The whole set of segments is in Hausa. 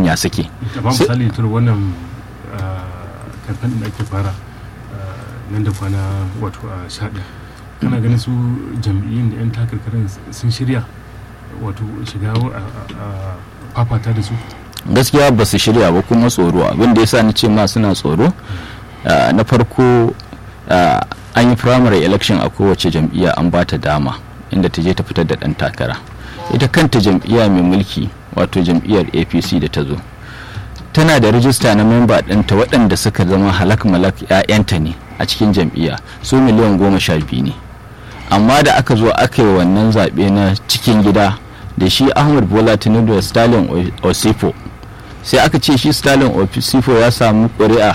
ya suke amma misali tur wannan kamfen da ake fara nan da kwana wato a shaɗa kana ganin su jam'iyyun da 'yan takarkarin sun shirya wato shiga a fafata da su gaskiya ba su shirya ba kuma tsoro abin da ya sa ni ce ma suna tsoro na farko an yi primary election a kowace jam'iyya an ba ta dama inda ta je ta fitar da ɗan takara ita kanta jam'iyya mai mulki wato jam'iyyar apc da ta zo tana da rijista na memba ɗinta waɗanda suka zama halak malak 'ya'yanta ne a cikin jam'iyya su miliyan goma sha biyu ne amma da aka zo aka yi wannan zaɓe na cikin gida da shi ahmad bola tinubu da stalin osifo sai aka ce shi stalin osifo ya samu ƙuri'a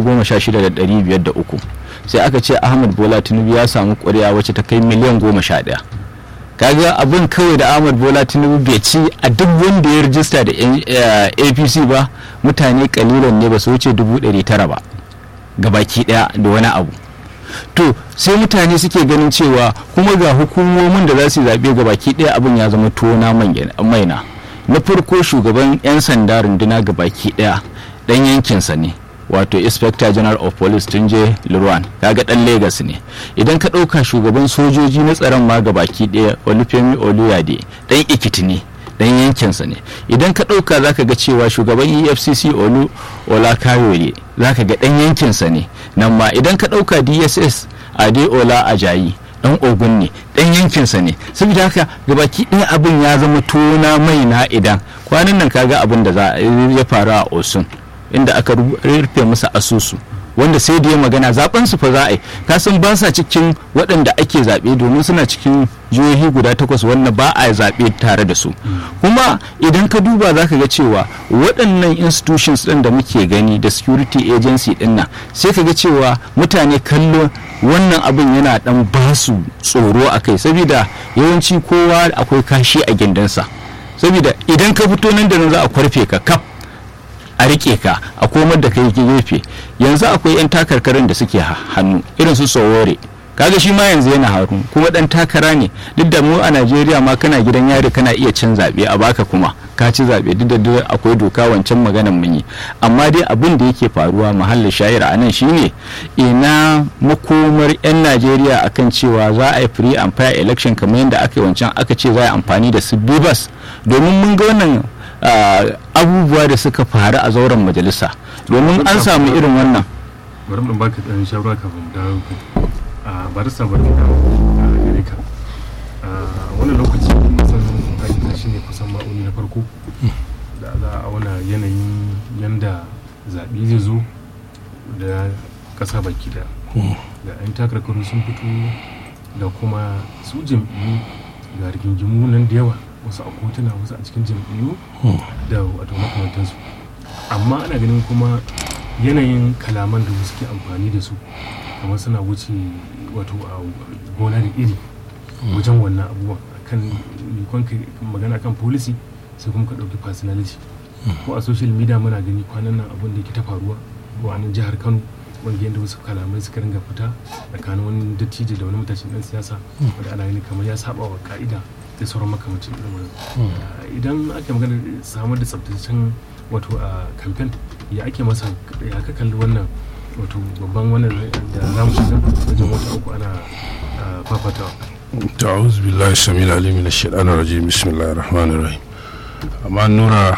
16,503 sai aka ce ahmad bola tinubu ya samu ƙuri'a wacce ta kai miliyan goma sha ɗaya kaga abin kawai da ahmad bola tinubu bai ci a duk wanda ya rijista da apc ba mutane kalilan ne ba su wuce 900 ba gabaki ɗaya da wani abu to sai mutane suke ganin cewa kuma ga hukumomin da za su zaɓe ga baki ɗaya abin ya zama tona maina na farko shugaban 'yan sanda runduna ga baki ɗaya ɗan yankinsa ne wato inspector general of police tunje lurwan kaga ɗan Legas ne idan ka ɗauka shugaban sojoji na tsaron ma ga baki ɗaya olufemi oluyade ɗan ikiti ne dan yankinsa ne idan ka ɗauka zaka ga cewa shugaban efcc olu olakayole zaka ga dan yankinsa ne nan ma idan ka ɗauka dss adeola ajayi dan ogun ne dan yankinsa ne saboda haka gabaki ɗaya abin ya zama tona mai na idan kwanan nan kaga abin da za ya faru a osun inda aka rufe masa asusu wanda sai da ya magana zaben su fa za a yi kasan ba sa cikin waɗanda ake zaɓe domin suna cikin jihohi guda takwas wanda ba a zaɓe tare da su kuma idan ka duba za ka ga cewa waɗannan institutions ɗin da muke gani da security agency ɗin nan sai ka ga cewa mutane kallo wannan abin yana ɗan ba su tsoro a kai saboda yawanci kowa akwai kashi a gindinsa saboda idan ka fito nan da nan za a kwarfe ka kaf a rike ka a komar da kai gefe yanzu akwai 'yan takarkarin da suke hannu irin su sowore kaga shi ma yanzu yana haru kuma dan takara ne duk da mu a najeriya ma kana gidan yari kana iya cin zaɓe a baka kuma ka ci zaɓe duk da akwai doka wancan maganan mun yi amma dai abin da yake faruwa mahallin shayar a nan shine ina makomar 'yan najeriya akan cewa za a yi free and fair election kamar yadda aka yi wancan aka ce za a yi amfani da su bibas domin mun ga wannan abubuwa da suka faru a zauren majalisa domin an samu irin wannan bari mu baka dan shawara kafin mu dawo a barista bari mu dawo gare ka wannan lokaci kusan aikata shi ne kusan ma'auni na farko da za a auna yanayin yanda zaɓe zai zo da ƙasa baki da ga 'yan takarkaru sun fito da kuma su jam'iyyu ga rigingimu nan da yawa wasu a kotuna wasu a cikin jam'iyyu da wato makamantansu amma ana ganin kuma yanayin kalaman da suke amfani da su kamar suna wuce wato a gona da iri wajen wannan abubuwan kan mikon magana kan policy sai kuma ka ɗauki personality ko a social media muna gani kwanan nan abin da yake ta faruwa a nan jihar kano wanda yadda wasu kalamai suka ringa fita tsakanin wani dattijo da wani matashin dan siyasa wanda ana gani kamar ya saba wa ka'ida da sauran makamacin irin wannan idan ake magana samar da tsabtataccen wato a kamfen ya ake masa ya ka kalli wannan wato babban wannan da za mu shiga wajen wata uku ana fafatawa ta'awuz billahi samil alim min ash-shaytan rajim bismillahir rahmanir rahim amma nura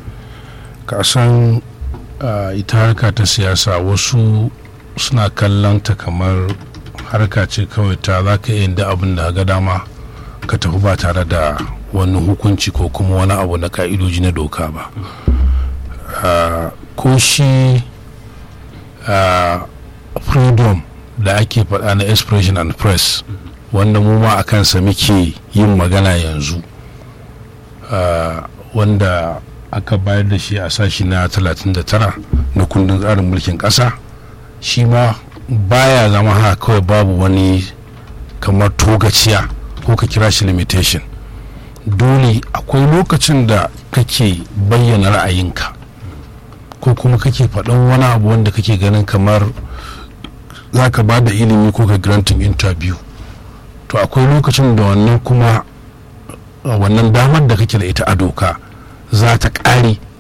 ka san ita harka ta siyasa wasu suna kallon ta kamar harka ce kawai ta za ka yin da abin da ga dama ka tafi ba tare da wani hukunci ko kuma wani abu na ka'idoji na doka ba ko shi freedom da ake faɗa na expression and press wanda mu ma a kansa muke yin magana yanzu wanda aka bayar da shi a sashi na 39 na kundin tsarin mulkin ƙasa shi ma baya zama haka kawai babu wani kamar togaciya ko ka kira shi limitation dole akwai lokacin da kake bayyana ra'ayinka ko kuma kake faɗan wani abu wanda kake ganin kamar za ka ba da ilimi ko ka granting interview to akwai lokacin da wannan kuma wannan damar da kake da ita a doka za ta ƙare